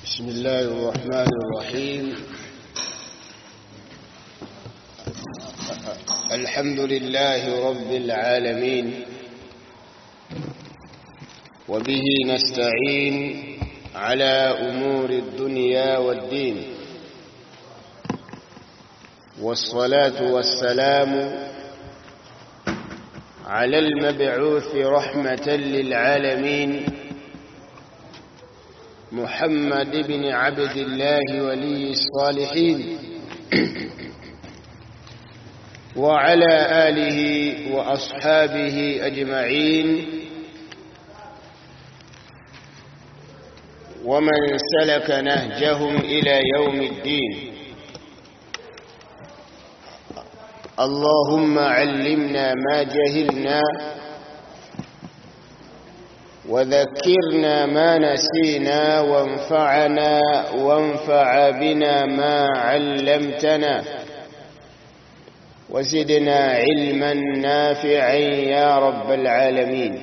بسم الله الرحمن الرحيم الحمد لله رب العالمين وبه نستعين على أمور الدنيا والدين والصلاة والسلام على المبعوث رحمة للعالمين محمد بن عبد الله ولي الصالحين وعلى آله وأصحابه أجمعين ومن سلك نهجهم إلى يوم الدين اللهم علمنا ما جهلنا وذكرنا ما نسينا وانفعنا وانفع بنا ما علمتنا وزدنا علما نافعا يا رب العالمين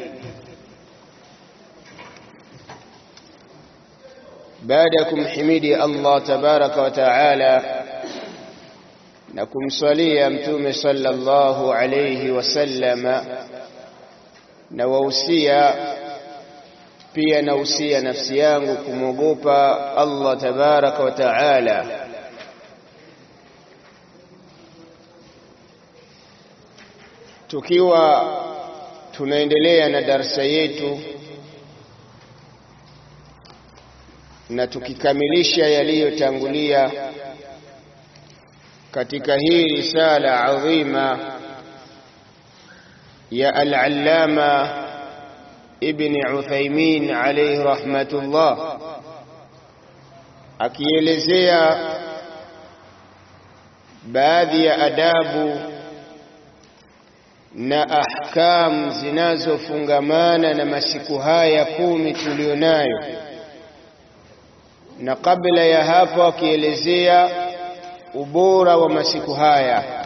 بعدكم حميدي الله تبارك وتعالى نكم صليا متوم صلى الله عليه وسلم نووسيا pia nausia nafsi yangu kumwogopa Allah tabaraka wa taala tukiwa tunaendelea na darsa yetu na tukikamilisha yaliyotangulia katika hii risala adhima ya al-allama ibn Uthaymin alayhi rahmatullah akielezea baadhi ya adabu na ahkam zinazofungamana na masiku haya kumi tulionayo, na kabla ya hapo akielezea ubora wa masiku haya,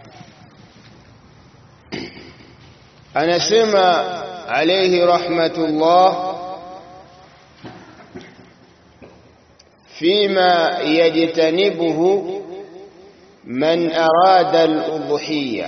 anasema عليه رحمة الله فيما يجتنبه من أراد الأضحية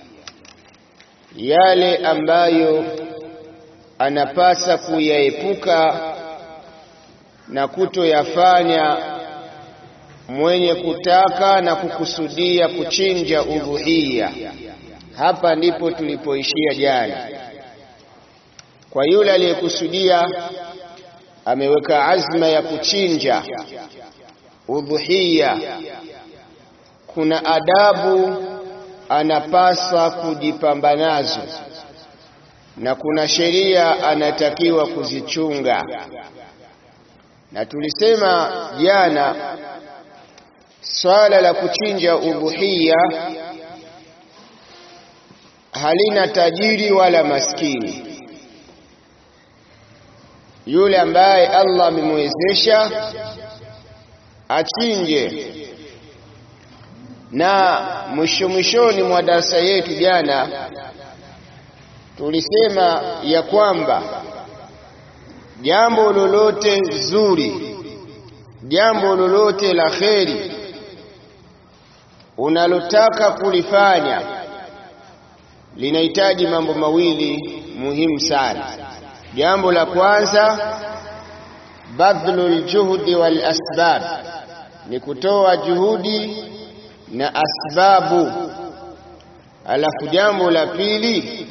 yale ambayo anapasa kuyaepuka na kutoyafanya mwenye kutaka na kukusudia kuchinja udhuhiya. Hapa ndipo tulipoishia jana. Kwa yule aliyekusudia ameweka azma ya kuchinja udhuhiya, kuna adabu anapaswa kujipamba nazo na kuna sheria anatakiwa kuzichunga. Na tulisema jana swala la kuchinja udhuhiya halina tajiri wala maskini yule ambaye Allah amemwezesha achinje. Na mwisho mwishoni mwa darasa yetu jana tulisema ya kwamba jambo lolote zuri, jambo lolote la kheri unalotaka kulifanya linahitaji mambo mawili muhimu sana. Jambo la kwanza badhlul juhdi wal asbab, ni kutoa juhudi na asbabu. Alafu jambo la pili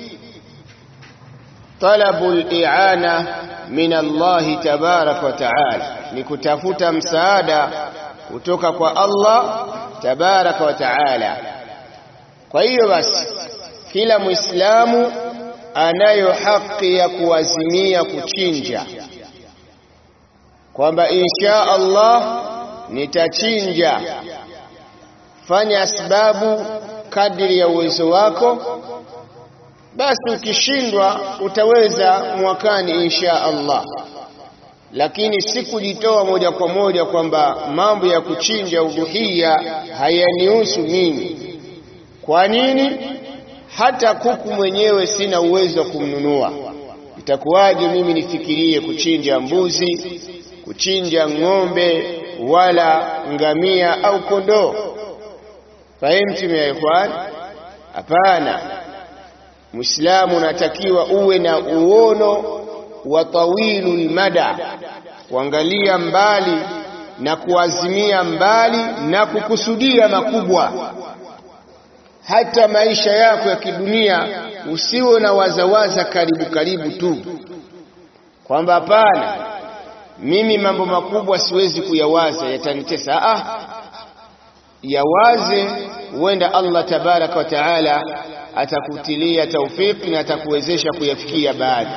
talabul i'ana min Allahi tabaraka wa taala, ni kutafuta msaada kutoka kwa Allah tabaraka wa taala. Kwa hiyo basi kila Muislamu anayo haki ya kuazimia kuchinja, kwamba insha Allah nitachinja. Fanya sababu kadiri ya uwezo wako, basi ukishindwa utaweza mwakani insha Allah, lakini si kujitoa moja kwa moja kwamba mambo ya kuchinja udhuhiya hayanihusu mimi. Kwa nini? hata kuku mwenyewe sina uwezo wa kumnunua. Itakuwaje mimi nifikirie kuchinja mbuzi, kuchinja ng'ombe wala ngamia au kondoo. Fahimtum ya ikhwan? Hapana, Muislamu unatakiwa uwe na uono wa tawilul mada, kuangalia mbali na kuazimia mbali na kukusudia makubwa. Hata maisha yako ya kidunia usiwe na wazawaza karibu karibu tu, kwamba hapana, mimi mambo makubwa siwezi kuyawaza, yatanitesa. Ah, yawaze, huenda Allah tabaraka wa taala atakutilia taufiki na atakuwezesha kuyafikia baadhi.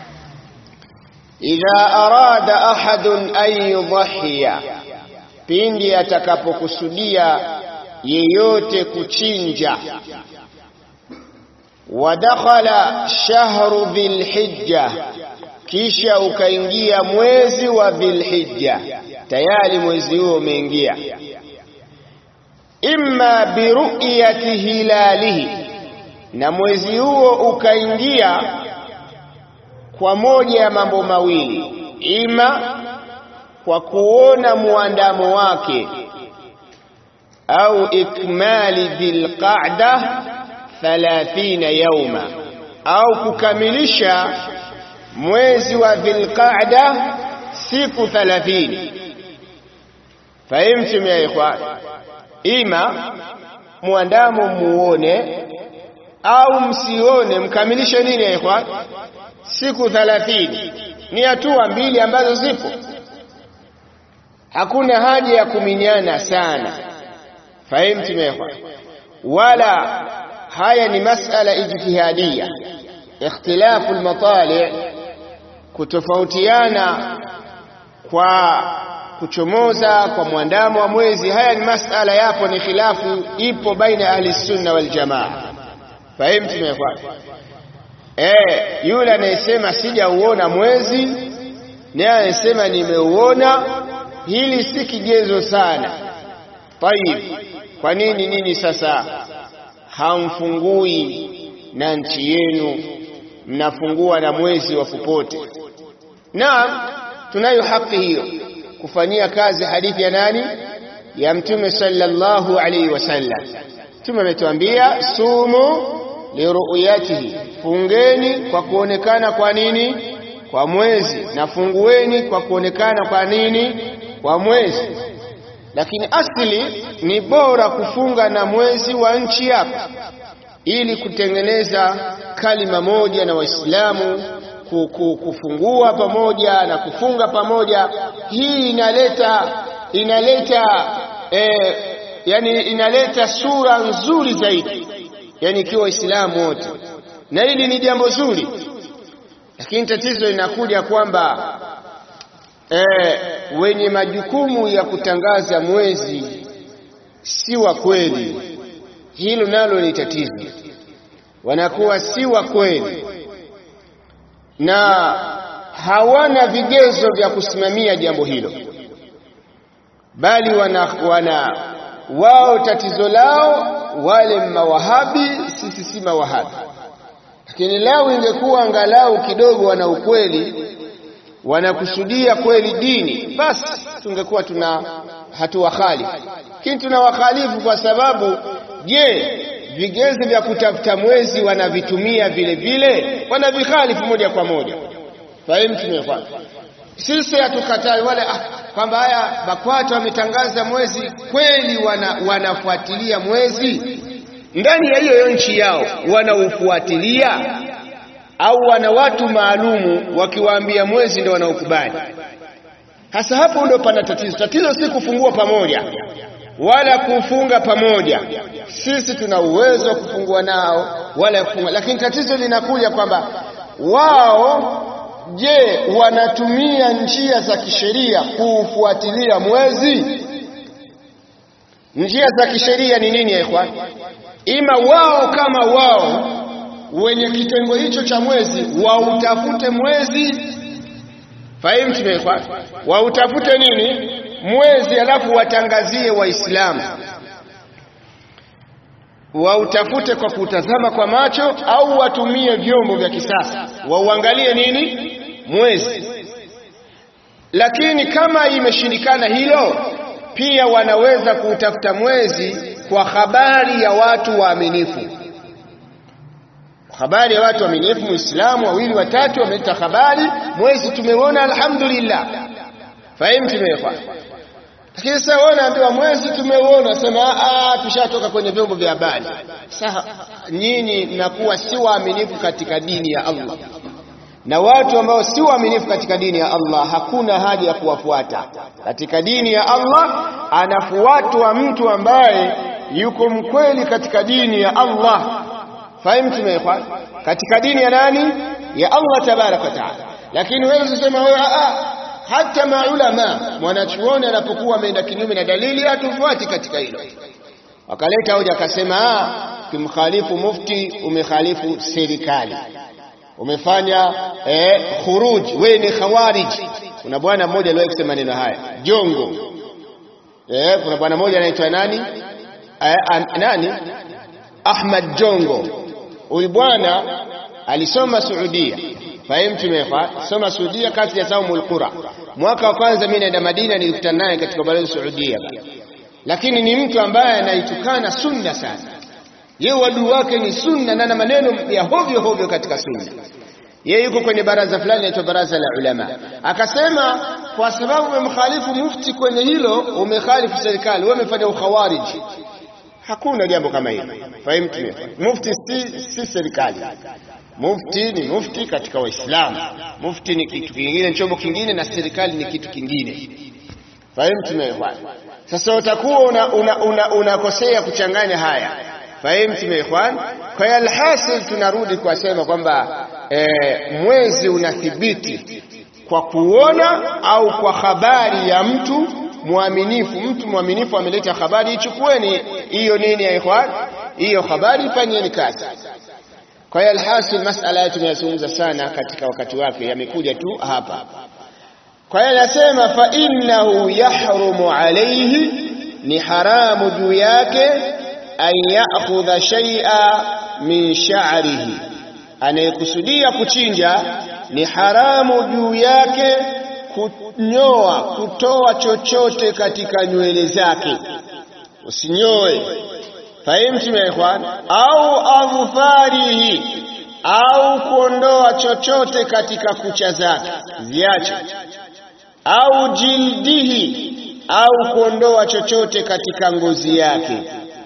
Idha arada ahadun an yudhiya, pindi atakapokusudia yeyote kuchinja. Wa dakhala shahru dhilhijja, kisha ukaingia mwezi wa Dhilhijja, tayari mwezi huo umeingia. Imma biruyati hilalihi, na mwezi huo ukaingia kwa moja ya mambo mawili, ima kwa kuona muandamo wake au ikmali dhilqa'da 30 yauma, au kukamilisha mwezi wa dhilqa'da siku 30. Fahimtum ya ikhwan? Ima muandamo muone au msione, mkamilishe nini ya ikhwan? Siku thalathini. Ni hatua mbili ambazo zipo, hakuna haja ya kuminyana sana. Fahimtu mekwa? Wala haya ni masala ijtihadia, ikhtilafu lmatali, kutofautiana kwa kuchomoza kwa mwandamo wa mwezi. Haya ni masala yapo, ni khilafu ipo baina ya ahli sunna wal jamaa. Fahimtu mekwa? Eh, yule anayesema sijauona mwezi naye anayesema nimeuona, hili si kigezo sana. Tayib, kwa nini nini sasa hamfungui na nchi yenu, mnafungua na mwezi wa popote? Naam, tunayo haki hiyo kufanyia kazi hadithi ya nani? Ya Mtume sallallahu alaihi wasallam. Mtume ametuambia sumu liruyatihi, fungeni kwa kuonekana kwa nini? Kwa mwezi, na fungueni kwa kuonekana kwa nini? Kwa mwezi. Lakini asili ni bora kufunga na mwezi wa nchi yako, ili kutengeneza kalima moja na Waislamu, kufungua pamoja na kufunga pamoja. Hii inaleta inaleta eh, yani inaleta sura nzuri zaidi yani ikiwa Waislamu wote, na hili ni jambo zuri, lakini tatizo linakuja kwamba e, wenye majukumu ya kutangaza mwezi si wa kweli. Hilo nalo ni tatizo, wanakuwa si wa kweli na hawana vigezo vya kusimamia jambo hilo, bali wana, wana wao tatizo lao wale mawahabi, sisi si mawahabi. Lakini leo ingekuwa angalau kidogo wana ukweli, wanakusudia kweli dini, basi tungekuwa tuna hatuwakhalifu. Lakini tunawakhalifu kwa sababu, je, vigezo vya kutafuta mwezi wanavitumia vile vile, wanavikhalifu moja kwa moja. Fahimu tumefanya sisi hatukatai wale ah, kwamba haya BAKWATA wametangaza mwezi kweli, wana, wanafuatilia mwezi ndani ya hiyo nchi yao, wanaufuatilia au wana watu maalumu wakiwaambia mwezi ndio wanaokubali. Hasa hapo ndio pana tatizo. Tatizo si kufungua pamoja wala kufunga pamoja, sisi tuna uwezo wa kufungua nao wala kufunga, lakini tatizo linakuja kwamba wao Je, wanatumia njia za kisheria kuufuatilia mwezi? Njia za kisheria ni nini ya ikhwan? Ima wao kama wao wenye kitengo hicho cha mwezi wautafute mwezi, fahimu ya ikhwan, wautafute nini mwezi, alafu watangazie Waislamu, wautafute kwa kutazama kwa macho, au watumie vyombo vya kisasa wauangalie nini mwezi lakini kama imeshindikana hilo pia wanaweza kuutafuta mwezi kwa habari ya watu waaminifu habari ya watu waaminifu muislamu wawili watatu wameleta habari mwezi tumeuona alhamdulillah fahimu tumewekwa lakini sasa wewe unaambiwa mwezi tumeuona sema ah tushatoka kwenye vyombo vya habari sasa nyinyi mnakuwa si waaminifu katika dini ya Allah na watu ambao si waaminifu katika dini ya Allah hakuna haja ya kuwafuata katika dini ya Allah anafuatwa mtu ambaye yuko mkweli katika dini ya Allah fahimu tumewekwa katika dini ya nani ya Allah tabaraka wa taala lakini wewe usisema wewe hata maulama mwanachuoni anapokuwa ameenda kinyume na dalili hatufuati katika hilo wakaleta hoja akasema kimkhalifu mufti umekhalifu serikali umefanya eh, khuruj wewe ni khawarij kuna bwana mmoja aliwahi kusema maneno haya jongo eh, kuna bwana mmoja anaitwa nani eh, an, nani Ahmad Jongo huyu bwana alisoma Saudia fahimu tumefa soma Saudia kati ya Saumul Qura mwaka wa kwanza mimi naenda Madina nilikutana naye katika balozi Saudia lakini ni mtu ambaye anaitukana sunna sana yeye wadui wake ni sunna na na maneno ya hovyo hovyo katika sunna yeye yuko kwenye baraza fulani inaitwa baraza la ulama akasema kwa sababu umemkhalifu mufti kwenye hilo umekhalifu serikali wewe umefanya ukhawariji hakuna jambo kama hilo fahimu mufti si, si serikali mufti ni mufti katika waislamu mufti ni kitu kingine chombo kingine na serikali ni kitu kingine fahimu tumeelewana sasa utakuwa unakosea una, una, una kuchanganya haya fahimu tumeelewana kwa hiyo alhasil tunarudi kuwasema kwamba e, mwezi unathibiti kwa kuona au kwa habari ya mtu mwaminifu mtu mwaminifu ameleta habari ichukueni hiyo nini ya ikhwan hiyo habari ifanyeni kazi kwa hiyo alhasil masala yetu tumeyazungumza sana katika wakati wake yamekuja tu hapa kwa hiyo anasema fa innahu yahrumu alayhi ni haramu juu yake an ya'khudha shay'a min sha'rihi anayekusudia kuchinja ni haramu juu yake kunyoa kutoa chochote katika nywele zake usinyoe fahimtum ya ikhwan au adhfarihi au kuondoa chochote katika kucha zake ziache au jildihi au kuondoa chochote katika ngozi yake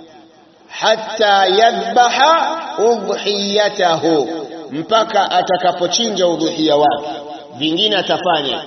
hatta yadhbaha udhiyatahu mpaka atakapochinja udhuhia wake vingine atafanya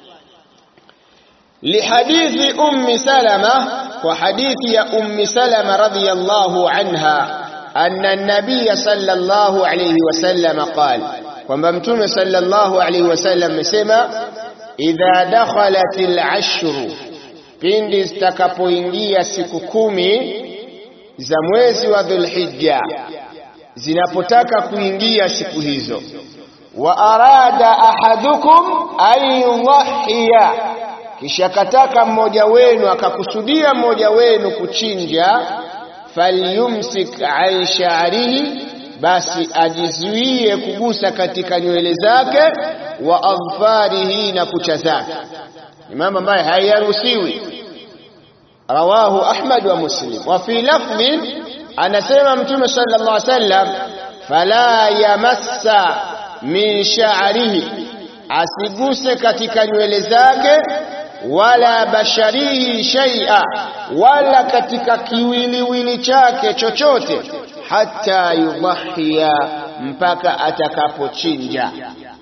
لحديث أم سلمة وحديث يا أم سلمة رضي الله عنها أن النبي صلى الله عليه وسلم قال وممتون صلى الله عليه وسلم سمع إذا دخلت العشر pindi zitakapoingia siku kumi za mwezi wa dhulhijja zinapotaka kuingia siku hizo wa arada ahadukum an yudhiya kisha kataka mmoja wenu akakusudia mmoja wenu kuchinja falyumsik an sha'rihi basi ajizuie kugusa katika nywele zake wa adfarihi na kucha zake ni mambo ambayo hayaruhusiwi rawahu ahmad wa muslim wa fi lafdhin anasema mtume sallallahu alaihi wasallam fala yamassa min sha'rihi asiguse katika nywele zake wala basharihi shay'a wala katika kiwiliwili chake chochote hata yudhhiya mpaka atakapochinja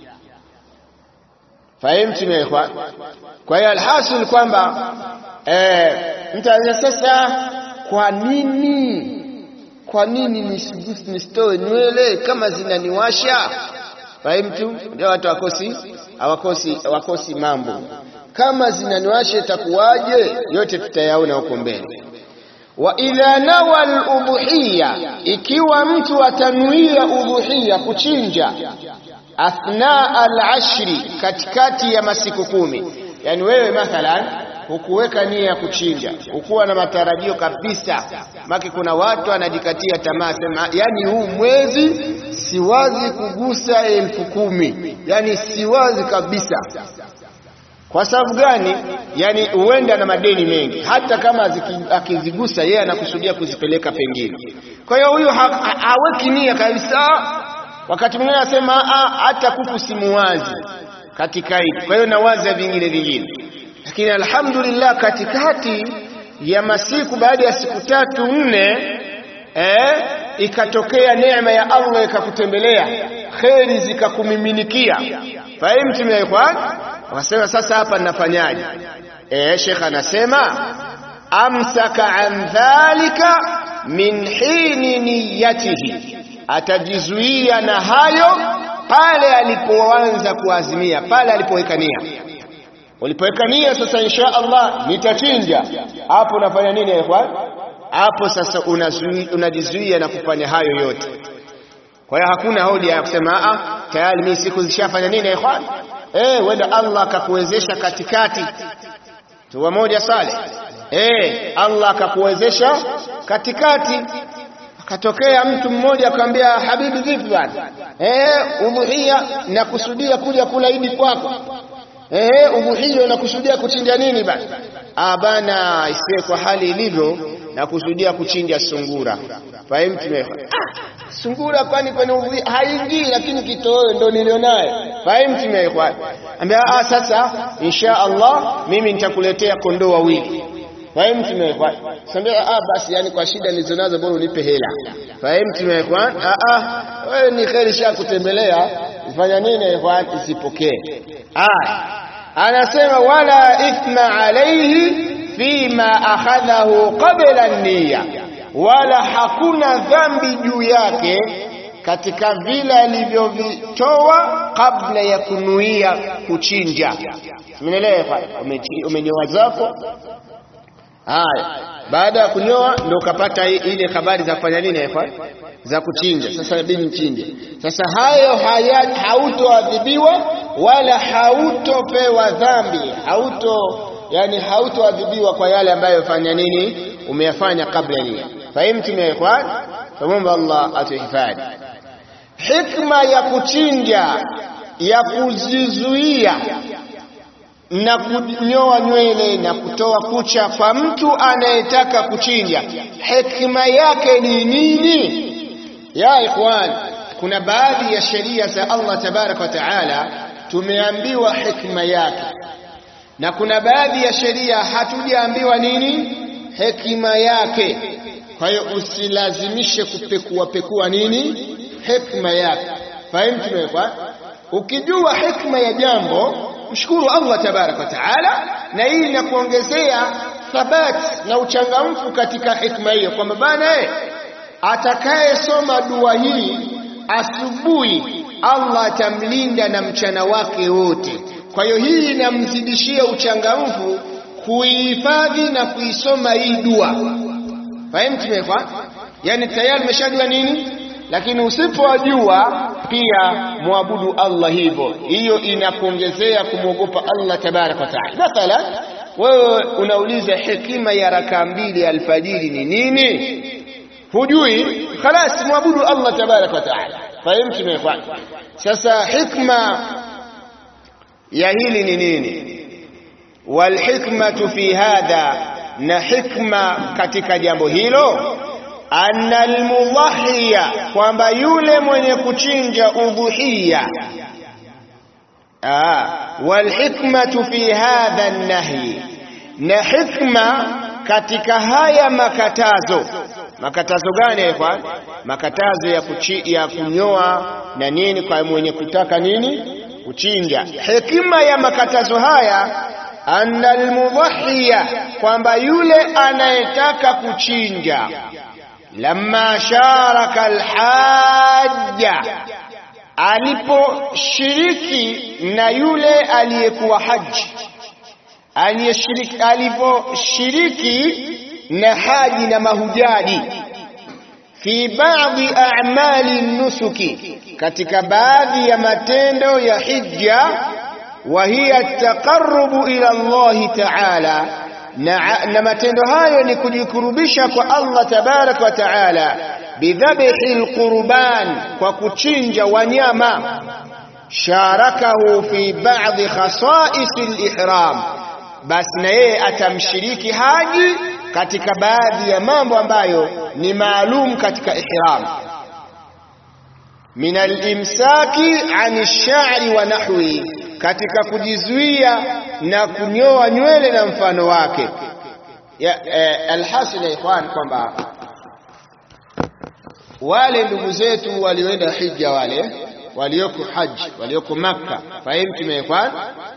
fahimtum ya ikhwan kwa hiyo alhasil kwamba eh mtu sasa kwa nini kwa nini nisigusi nisitoe nywele kama zinaniwasha fahimtu ndio watu wakosi hawakosi hawakosi mambo kama zinaniwasha itakuwaje yote tutayaona huko mbele wa idha nawa al-udhuhiyya ikiwa mtu atanuia udhuhiyya kuchinja athna al-ashri katikati ya masiku kumi yani wewe mathalan hukuweka nia ya kuchinja hukuwa na matarajio kabisa maki kuna watu anajikatia tamaa sema yani huu mwezi siwazi kugusa elfu kumi yani siwazi kabisa Kwa sababu gani? Yani huenda na madeni mengi, hata kama akizigusa yeye anakusudia kuzipeleka pengine. Kwa hiyo huyu haweki nia kabisa. Wakati mwingine anasema hata kuku simuwazi katika hili, kwa hiyo nawaza vingine vingine, lakini alhamdulillah, katikati ya masiku, baada ya siku tatu nne, eh, ikatokea neema ya Allah ikakutembelea, kheri zikakumiminikia. Fahimtum ya ikhwan? Wakasema sasa hapa ninafanyaje? Eh, Sheikh anasema amsaka an dhalika min hini niyatihi, atajizuia na hayo pale alipoanza kuazimia, pale alipoweka nia. Ulipoweka nia sasa, insha Allah nitachinja, hapo unafanya nini ikhwan? Hapo sasa unajizuia na kufanya hayo yote. Kwa hiyo hakuna hoja ya kusema a tayari mimi siku zishafanya nini ikhwan. Eh, wenda Allah akakuwezesha katikati tuwa moja sale. Eh, Allah akakuwezesha katikati, akatokea mtu mmoja akamwambia, habibi, vipi bwana? Eh, udhuhia nakusudia kuja kula idi kwako. Eh, udhuhia nakusudia kuchinja nini bwana? Ah bana, isiwe kwa hali ilivyo nakusudia kuchinja sungura. Fahimu ah, sungura kwani kwenye udhuhia haingii, lakini kitoweo ndo nilionaye. Fahimu tumeekwa ambia ah, sasa insha Allah mimi nitakuletea kondoo wawili. Fahimu tumeekwa sambia ah, basi yani kwa shida nilizonazo bora unipe hela. Fahimu tumeekwa ah, ah, wewe ni kheri sha kutembelea ufanya nini ikhwan, isipokee. Ah, anasema wala ithma alayhi fima akhadhahu qabla niyya, wala hakuna dhambi juu yake katika vile alivyovitoa kabla ya kunuia kuchinja. Umeelewa? Umenyoa zako haya, baada ya kunyoa ndio ukapata ile habari za kufanya nini ikhwan, za kuchinja. Sasa inabidi mchinje. Sasa hayo haya hautoadhibiwa wala hautopewa dhambi, hauto yani hautoadhibiwa kwa yale ambayo fanya nini umeyafanya kabla nia. Fahimtum ya ikhwan? Tumomba Allah atuhifadhi. Hikma ya kuchinja ya kujizuia na kunyoa nywele na kutoa kucha kwa mtu anayetaka kuchinja, hikma yake ni nini? Ya ikhwan, kuna baadhi ya sheria za Allah tabaraka wa taala tumeambiwa hikma yake, na kuna baadhi ya sheria hatujaambiwa nini hekima yake. Kwa hiyo usilazimishe kupekua pekua nini hekima yake. Fahimu tumewekwa. Ukijua hekima ya jambo, mshukuru Allah tabaraka wa taala, na hii inakuongezea thabati na uchangamfu katika hekima hiyo, kwamba bana, atakayesoma dua hii asubuhi, Allah atamlinda na mchana wake wote. Kwa hiyo hii inamzidishia uchangamfu kuihifadhi na kuisoma hii dua. Fahimu tumekwa, yani tayari umeshajua nini, lakini usipojua pia muabudu Allah hivyo, hiyo inakuongezea kumwogopa Allah tabaraka wa taala. Mathalan, wewe unauliza hekima ya rakaa mbili ya alfajiri ni nini? Hujui, khalas, muabudu Allah tabaraka wa taala. Fahimu tumekwa. Sasa hikma ya hili ni nini? Walhikmatu fi hadha, na hikma katika jambo hilo, anna almudhahiya, kwamba yule mwenye kuchinja udhuhiya. Walhikmatu fi hadha nahyi, na hikma katika haya makatazo. Makatazo gani ikhwan? Makatazo ya, kuchi, ya kunyoa na nini kwa mwenye kutaka nini kuchinja. Hekima ya makatazo haya anna almudhahiya, kwamba yule anayetaka kuchinja, lamma sharaka alhajja, aliposhiriki na yule aliyekuwa haji, aliposhiriki na haji na mahujaji, fi baadhi a'mali nusuki, katika baadhi ya matendo ya hija wa hiya taqarrubu ila Allahi ta'ala, na, na matendo hayo ni kujikurubisha kwa Allah tabaraka wa taala, bidhabhi alqurban, kwa kuchinja wanyama. sharakahu fi ba'dhi khasa'is al-ihram basi na yeye atamshiriki haji katika baadhi ya mambo ambayo ni maalum katika ihram min al-imsaki an ash-sha'ri wa nahwi katika kujizuia na kunyoa nywele na mfano wake ya eh, alhasil ya ikhwan kwamba wale ndugu zetu walioenda hija wale walioko haji walioko makka fahimu ikhwan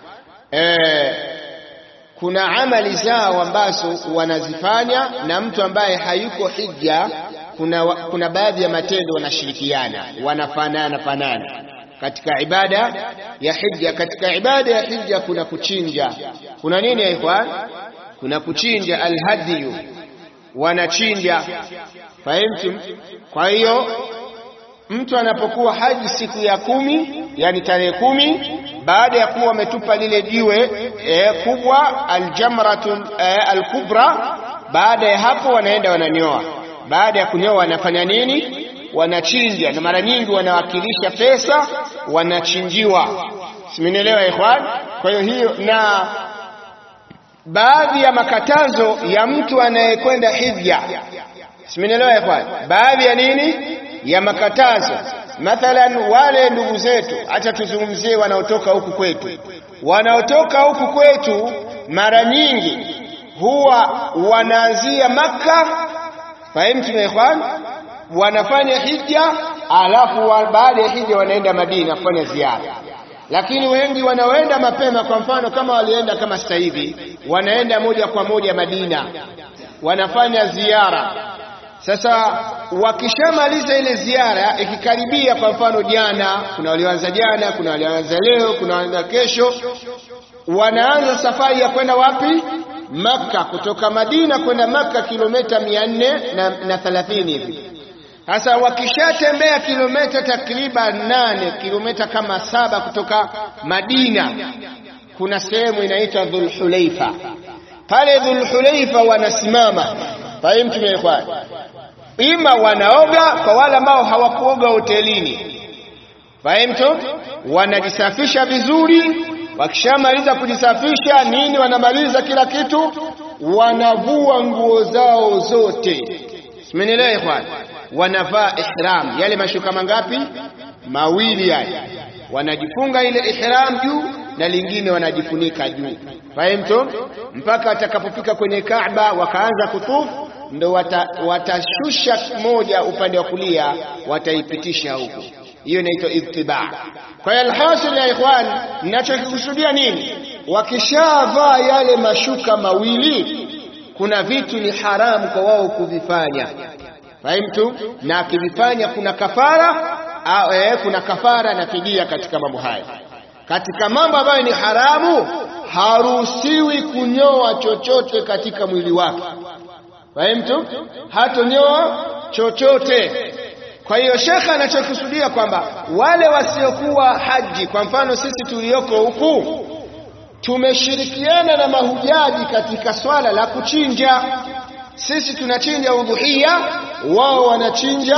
eh, kuna amali zao ambazo wanazifanya na mtu ambaye hayuko hija kuna, kuna baadhi ya matendo wanashirikiana wanafanana fanana katika ibada ya hija katika ibada ya hija kuna kuchinja kuna nini ya ikhwan kuna kuchinja alhadiyu wanachinja fahimtum kwa hiyo mtu anapokuwa haji siku ya kumi yani tarehe kumi baada ya kuwa wametupa lile jiwe e, kubwa aljamratun e, alkubra baada ya hapo wanaenda wananyoa baada ya kunyoa wanafanya nini wanachinja na mara nyingi wanawakilisha pesa wanachinjiwa simenielewa ikhwan kwa hiyo hiyo na baadhi ya makatazo ya mtu anayekwenda hija simenielewa ikhwan baadhi ya nini ya makatazo mathalan wale ndugu zetu acha tuzungumzie wanaotoka huku kwetu wanaotoka huku kwetu mara nyingi huwa wanaanzia makka fahimu ikhwan wanafanya hija alafu wa, baada ya hija wanaenda Madina kufanya ziara lakini wengi wanaoenda mapema kwa mfano kama walienda kama sasa hivi wanaenda moja kwa moja Madina wanafanya ziara sasa wakishamaliza ile ziara ikikaribia kwa mfano jana kuna walioanza jana kuna walioanza leo kuna walioanza kesho wanaanza safari ya kwenda wapi Makka kutoka Madina kwenda Makka kilomita mia nne na, na thelathini hivi sasa wakishatembea kilomita takriban nane kilomita kama saba kutoka Madina kuna sehemu inaitwa Dhulhulaifa pale Dhulhulaifa wanasimama fahimu tumeekwa ima wanaoga kwa wale ambao hawakuoga hotelini fahimu wanajisafisha vizuri wakishamaliza kujisafisha nini wanamaliza kila kitu wanavua nguo zao zote simenielewa ikhwan wanavaa ihram yale mashuka mangapi mawili yale wanajifunga ile ihram juu na lingine wanajifunika juu fahimu mpaka watakapofika kwenye Kaaba wakaanza kutufu ndo wata, watashusha moja upande wa kulia wataipitisha huku hiyo inaitwa ittiba kwa hiyo alhasil ya ikhwan ninachokikusudia nini wakishavaa yale mashuka mawili kuna vitu ni haramu kwa wao kuvifanya fahimtu na akivifanya kuna kafara au eh, kuna kafara na fidia katika mambo haya katika mambo ambayo ni haramu haruhusiwi kunyoa chochote katika mwili wake fahimtu hatonyoa chochote kwa hiyo shekhe anachokusudia kwamba wale wasiokuwa haji kwa mfano sisi tulioko huku tumeshirikiana na mahujaji katika swala la kuchinja sisi tunachinja udhuhia wao wanachinja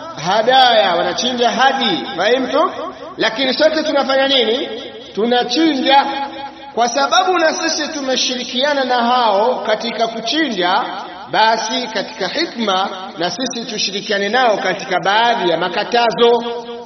hadaya wanachinja hadi fahimtu lakini sote tunafanya nini tunachinja kwa sababu na sisi tumeshirikiana na hao katika kuchinja basi katika hikma na sisi tushirikiane nao katika baadhi ya makatazo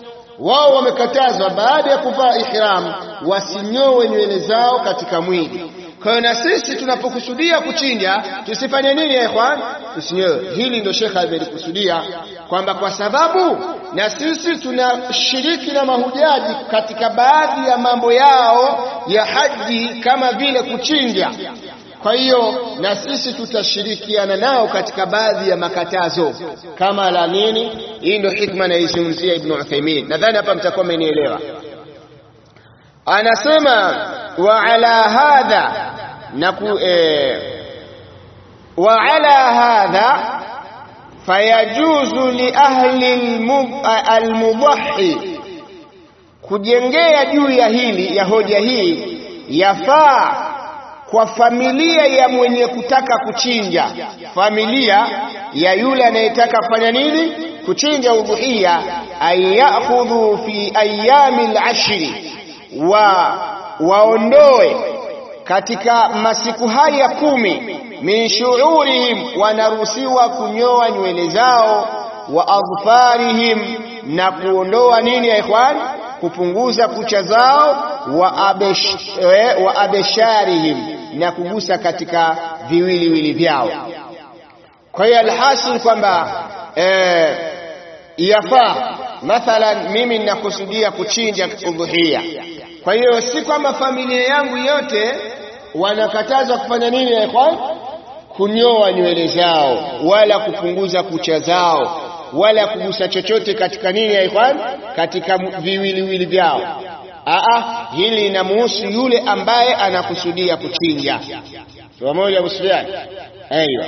wao wamekatazwa baada ya kuvaa ihram wasinyowe nywele zao katika mwili kwa hiyo na sisi tunapokusudia kuchinja tusifanye nini ya ikhwan tusinyowe hili ndio shekha amelikusudia kwamba kwa sababu na sisi tunashiriki na mahujaji katika baadhi ya mambo yao ya haji kama vile kuchinja kwa hiyo na sisi tutashirikiana nao katika baadhi ya makatazo kama la nini hii ndio hikma naizungumzia ibn Uthaymeen nadhani hapa mtakuwa mmenielewa anasema wa ala hadha na ku eh, wa ala hadha fayajuzu li ahli almudhi kujengea juu ya hili ya hoja hii yafaa kwa familia ya mwenye kutaka kuchinja familia ya yule anayetaka kufanya nini kuchinja udhuhiya an ya'khudhu fi ayami al-ashri wa waondoe katika masiku haya kumi min shuurihim wanaruhusiwa kunyoa nywele zao wa adfarihim na kuondoa nini ya ikhwan kupunguza kucha zao wa, abesh, eh, wa abesharihim na kugusa katika viwiliwili vyao kwa hiyo alhasil kwamba eh, yafaa mathalan mimi ninakusudia kuchinja udhuhia kwa hiyo si kwamba familia yangu yote wanakatazwa kufanya nini ya ikhwan kunyoa nywele zao wala kupunguza kucha zao wala kugusa chochote katika nini ya ikhwan katika viwiliwili vyao aa hili linamuhusu yule ambaye anakusudia kuchinja pamoja Sufyan aiywa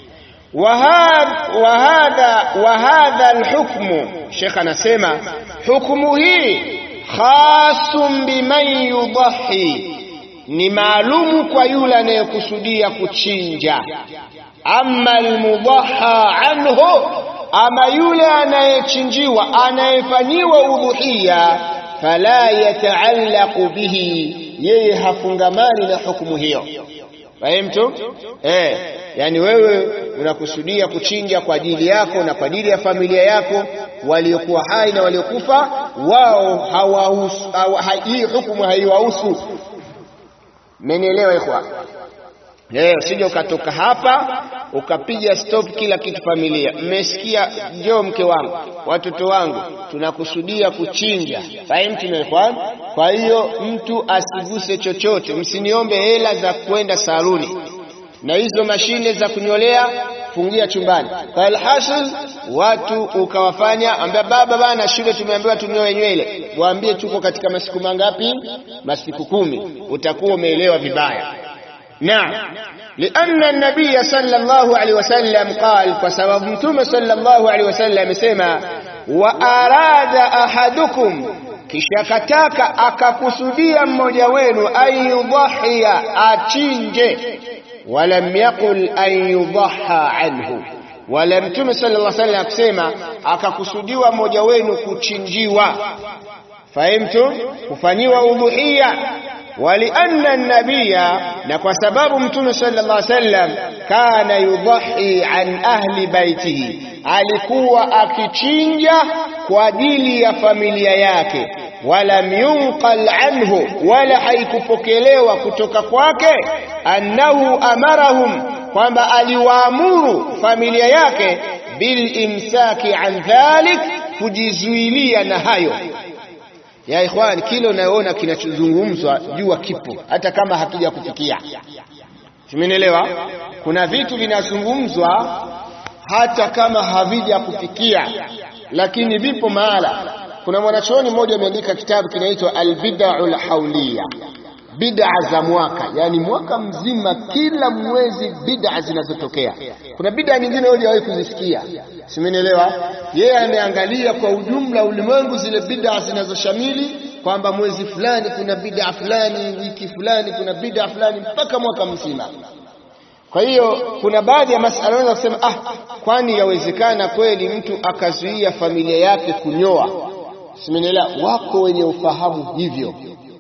wahadha wahadha alhukmu Sheikh anasema hukumu hii khasum biman yudahi ni maalumu kwa yule anayekusudia kuchinja amma almudaha anhu ama yule anayechinjiwa anayefanyiwa udhuhia fala yataallaqu bihi yeye hafungamani na hukumu hiyo fahimtu eh yani wewe unakusudia kuchinja kwa ajili yako na kwa ajili ya familia yako waliokuwa hai na waliokufa wao hawahusu hii hukumu haiwahusu mmenielewa ikhwa leo usije ukatoka hapa ukapiga stop kila kitu familia mmesikia njoo mke wangu watoto wangu tunakusudia kuchinja fahimu ikhwan kwa hiyo mtu asiguse chochote msiniombe hela za kwenda saluni na hizo mashine za kunyolea fungia chumbani kwa alhasil watu ukawafanya ambia baba bana shule tumeambiwa tunyoe nywele waambie tuko katika masiku mangapi masiku kumi utakuwa umeelewa vibaya نعم لأن النبي صلى الله عليه وسلم قال فسبب متوم صلى الله عليه وسلم سما وأراد أحدكم kishakataka akakusudia mmoja wenu an yudhahia achinje walam yaqul an yudaha anhu wala mtume sallallahu alaihi wasallam akisema akakusudiwa mmoja wenu kuchinjiwa fahimtu kufanyiwa udhuhia ولأن النبي نكو سبب متون صلى الله عليه وسلم كان يضحي عن أهل بيته alikuwa akichinja kwa ajili ya familia yake walam yunqal anhu wala haikupokelewa kutoka kwake annahu amarahum kwamba aliwaamuru familia yake bilimsaki an dhalik kujizuilia na hayo ya ikhwan kile unayoona kinachozungumzwa jua kipo hata kama hakija kufikia tumenielewa kuna vitu vinazungumzwa hata kama havija kufikia lakini vipo mahala kuna mwanachuoni mmoja ameandika kitabu kinaitwa albid'ul hauliya bid'a za mwaka yani mwaka mzima kila mwezi bid'a zinazotokea kuna bid'a nyingine hujawahi kuzisikia simenielewa yeye ameangalia kwa ujumla ulimwengu zile bid'a zinazoshamili kwamba mwezi fulani kuna bid'a fulani wiki fulani kuna bid'a fulani mpaka mwaka mzima kwa hiyo kuna baadhi ya masala unaweza kusema ah kwani yawezekana kweli mtu akazuia familia yake kunyoa simenielewa wako wenye ufahamu hivyo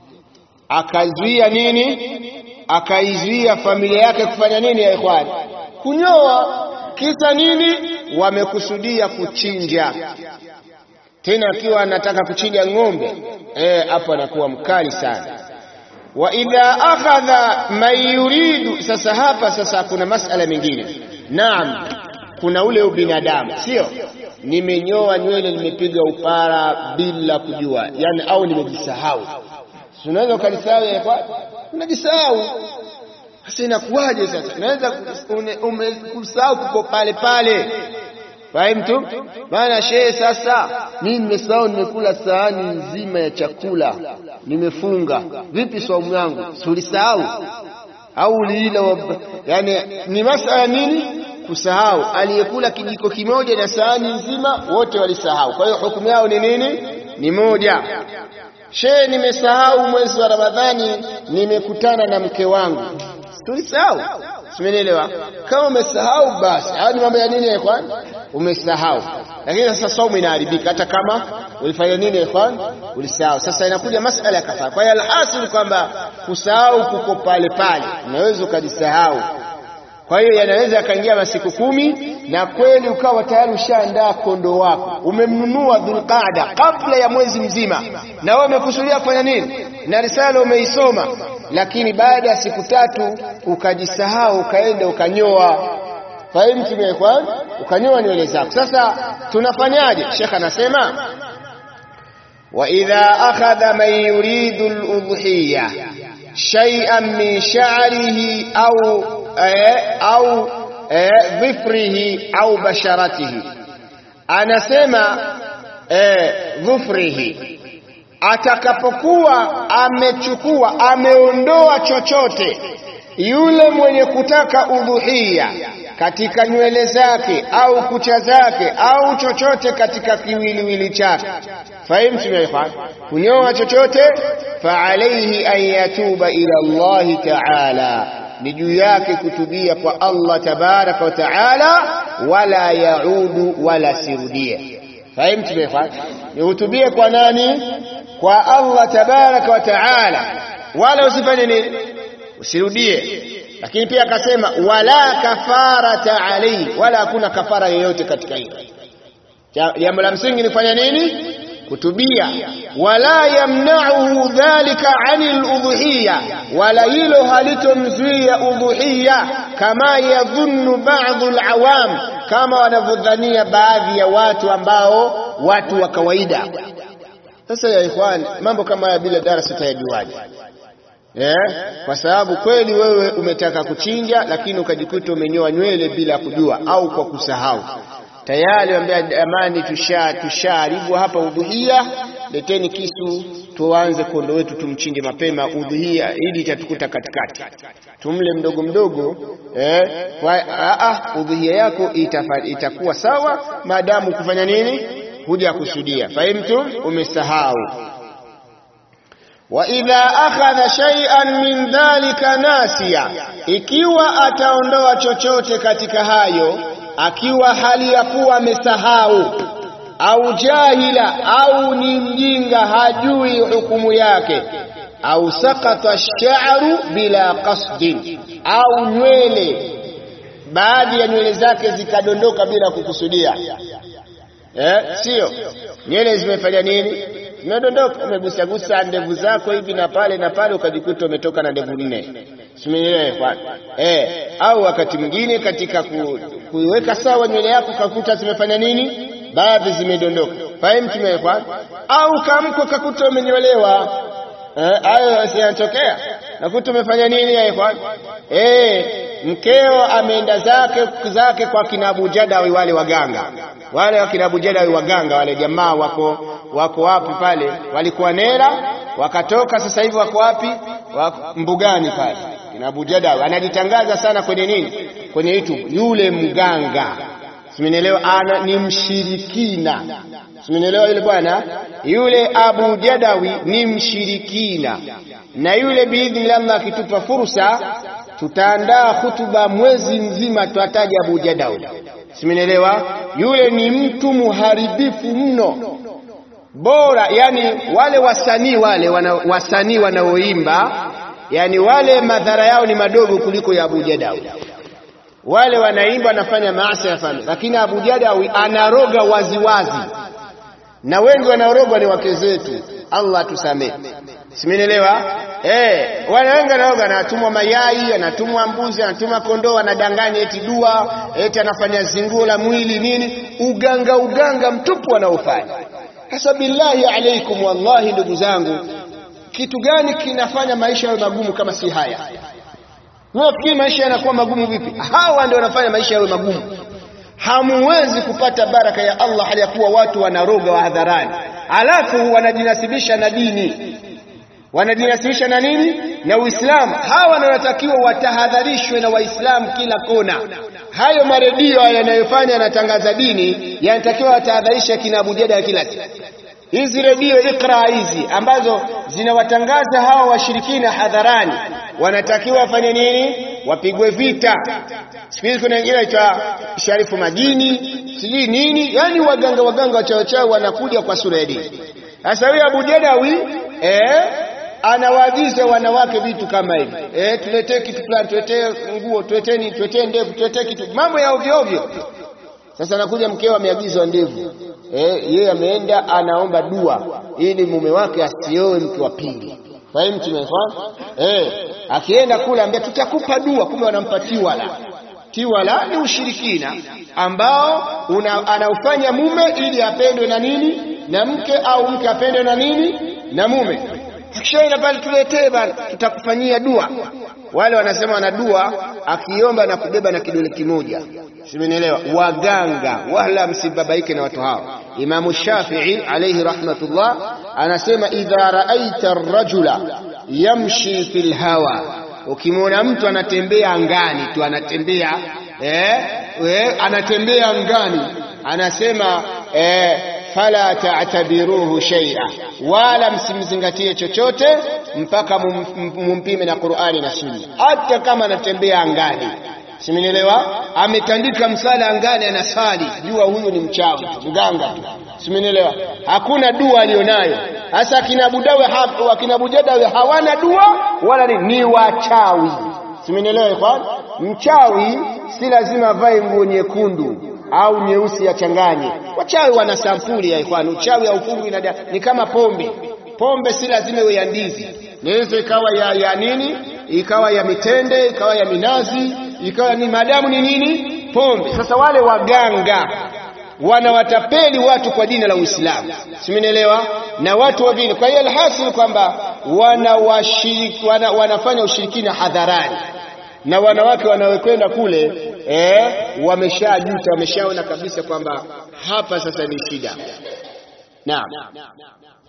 akazuia nini akaizuia familia yake kufanya nini ya ikhwani kunyoa kisa nini wamekusudia kuchinja tena akiwa anataka kuchinja ng'ombe eh hapo anakuwa mkali sana wa idha akhadha man yuridu sasa hapa sasa kuna masala mengine naam kuna ule ubinadamu sio nimenyoa nywele nimepiga upara bila kujua yani au nimejisahau unaweza ukalisahau ya kwa unajisahau sasa inakuwaje sasa unaweza umekusahau kuko pale pale fahimu maana shehe sasa mimi nimesahau nimekula sahani nzima ya chakula nimefunga vipi saumu yangu si ulisahau au uliila yani ni masala nini kusahau aliyekula kijiko kimoja na sahani nzima wote walisahau kwa hiyo hukumu yao ni nini ni moja shehe nimesahau mwezi wa ramadhani nimekutana na mke wangu tulisahau simenielewa kama umesahau basi haya ni mambo ya nini kwani umesahau. Lakini sasa saumu inaharibika hata kama ulifanya nini ikhwan, ulisahau. Sasa inakuja masala ya kafara. Kwa hiyo alhasil kwamba kusahau kuko pale pale, unaweza ukajisahau. Kwa hiyo yanaweza yakaingia masiku kumi na kweli ukawa tayari ushaandaa kondoo wako, umemnunua Dhulqaada kabla ya mwezi mzima, na wewe umekusudia kufanya nini, na risala umeisoma, lakini baada ya siku tatu ukajisahau, ukaenda ukanyoa. Fahimu tumekwa ukanyoa nywele zako. Sasa tunafanyaje? Sheikh anasema wa idha akhadha man yuridu al-udhiyya shay'an min sha'rihi au au dhifrihi au basharatihi, anasema dhufrihi, atakapokuwa amechukua ameondoa chochote yule mwenye kutaka udhuhia katika nywele zake au kucha zake au chochote katika kiwiliwili chake, fahimu tumefa kunyoa chochote, fa alayhi an yatuba ila Allahi ta'ala ni juu yake kutubia kwa Allah tabaraka wa taala, wala yaudu wala sirudie. Fahimu tumefanya ni hutubie kwa nani? Kwa Allah tabaraka wa taala, wala usifanye nini, usirudie. Lakini pia akasema wala kafarata alayhi, wala hakuna kafara yoyote katika hilo. Jambo la msingi ni kufanya nini? Kutubia. Wala yamnauhu dhalika anil udhuhiya, wala hilo halitomzuia udhuhiya, kama yadhunnu ba'dhu alawam, kama wanavyodhania baadhi ya watu ambao watu wa kawaida. Sasa ya ikhwan, mambo kama haya bila darasa utayajuaje? Eh, kwa sababu kweli wewe umetaka kuchinja, lakini ukajikuta umenyoa nywele bila kujua au kwa kusahau tayari wambia jamani, tusha tushaharibu hapa udhuhia, leteni kisu tuanze kondo wetu tumchinje mapema udhuhia, ili itatukuta katikati, tumle mdogo mdogo eh, udhuhia yako itafa, itakuwa sawa maadamu kufanya nini, huja kusudia. Fahimtum, umesahau wa idha akhadha shay'an min dhalika nasiya, ikiwa ataondoa chochote katika hayo akiwa hali ya kuwa amesahau au jahila au ni mjinga hajui hukumu yake, au sakata ash-sha'ru bila qasdin, au nywele baadhi ya nywele zake zikadondoka bila kukusudia. Eh, sio nywele zimefanya nini? Zimedondoka, umegusagusa ndevu zako hivi na pale na pale, ukajikuta umetoka na ndevu nne. Simeelewa eh? Au wakati mwingine katika ku, kuiweka sawa nywele yako kakuta zimefanya nini, baadhi zimedondoka. Fahimu tumewekwa. Au kamko kakuta umenyolewa, hayo eh, yanatokea. Nakuta umefanya nini ya ikhwan? Eh, mkeo ameenda zake zake kwa kina Abu Jadawi, wale waganga wale wakina Abu Jadawi waganga wale jamaa wako wako wapi pale, walikuwa Nera wakatoka, sasa hivi wako wapi? Wako mbugani pale. Kina Abu Jadawi anajitangaza sana kwenye nini, kwenye YouTube, yule mganga simenielewa, ana ni mshirikina simenielewa, yule bwana yule Abu Jadawi ni mshirikina, na yule biidhnillah, Allah akitupa fursa tutaandaa hutuba mwezi mzima, tutataja Abu Jadawi simenielewa, yule ni mtu muharibifu mno bora yani wale wasanii wale wana, wasanii wanaoimba yani wale madhara yao ni madogo kuliko ya Abu Jadawi. Wale wanaimba wanafanya maasi ya fani, lakini Abu Jadawi anaroga waziwazi wazi. Na wengi wanaorogwa ni wake zetu, Allah tusamee, simenielewa eh. Wanawengi wanaroga, anatumwa mayai, anatumwa mbuzi, anatumwa kondoo, anadanganya eti dua, eti anafanya zinguo la mwili nini, uganga uganga mtupu wanaofanya sasa billahi alaikum, wallahi ndugu zangu, kitu gani kinafanya maisha yawe magumu kama si haya? Unafikiri maisha yanakuwa magumu vipi? Hawa ndio wanafanya maisha yawe magumu. Hamuwezi kupata baraka ya Allah hali ya kuwa watu wanaroga wa hadharani, alafu wanajinasibisha na dini, wanajinasibisha na nini? Na Uislamu. Hawa ndio wanatakiwa watahadharishwe na Waislamu kila kona. Hayo maredio yanayofanya yanatangaza dini yanatakiwa watahadharisha kina Abu Jada kila siku. Hizi redio Iqra hizi ambazo zinawatangaza hawa washirikina hadharani, wanatakiwa wafanye nini? wapigwe vita. Siku hizi kuna wengine waitwa Sharifu Majini, sijui nini, yani waganga waganga wachawachawi wanakuja kwa sura ya dini. Sasa huyo Abu Jadawi eh, anawaagiza wanawake vitu kama hivi eh, tuletee kitu fulani, tuletee nguo, tuleteni, tuletee ndevu, tuletee kitu, mambo ya ovyo ovyo. Sasa anakuja mkeo ameagizwa ndevu eh, yeye ameenda anaomba dua ili mume wake asioe mke wa pili. Fahimu tumefahamu? Eh, akienda kule ambia tutakupa dua, kumbe wanampa tiwala. Tiwala ni ushirikina ambao una, anaufanya mume ili apendwe na nini na mke au mke apendwe na nini na mume. Akishaenda pale, tuletee bana, tutakufanyia dua. Wale wanasema wana dua, akiomba na kubeba na kidole kimoja. Simenielewa? Waganga wala msibabaike na watu hao. Imamu Shafi'i alayhi rahmatullah anasema idha raaita ar-rajula yamshi fil hawa, ukimwona mtu anatembea angani tu anatembea eh, eh, anatembea angani, anasema eh, fala ta'tabiruhu shay'a, wala msimzingatie chochote mpaka mumpime na Qur'ani na Sunna, hata kama anatembea angani. Simenielewa? Ametandika msala angani, anasali, jua huyu ni mchawi mganga tu. Simenielewa? Hakuna dua alionayo. Sasa akina Abu Dawe hapo, akina Abu Jadawe hawana dua wala ni, ni wachawi. Simenielewa ikhwan? Mchawi si lazima avae nguo nyekundu au nyeusi achanganye. Wachawi wana sampuli ya ikhwan. Uchawi haufungwi na ni kama pombe. Pombe si lazima iwe ya ndizi, inaweza ikawa ya, ya nini, ikawa ya mitende, ikawa ya minazi, ikawa ni madamu ni nini, pombe. Sasa wale waganga wanawatapeli watu kwa dini la Uislamu, simenielewa, na watu wa dini. Kwa hiyo alhasil kwamba wana wana, wanafanya ushirikina hadharani na wanawake wanaokwenda kule eh, wameshajuta, wameshaona kabisa kwamba hapa sasa ni shida. Naam.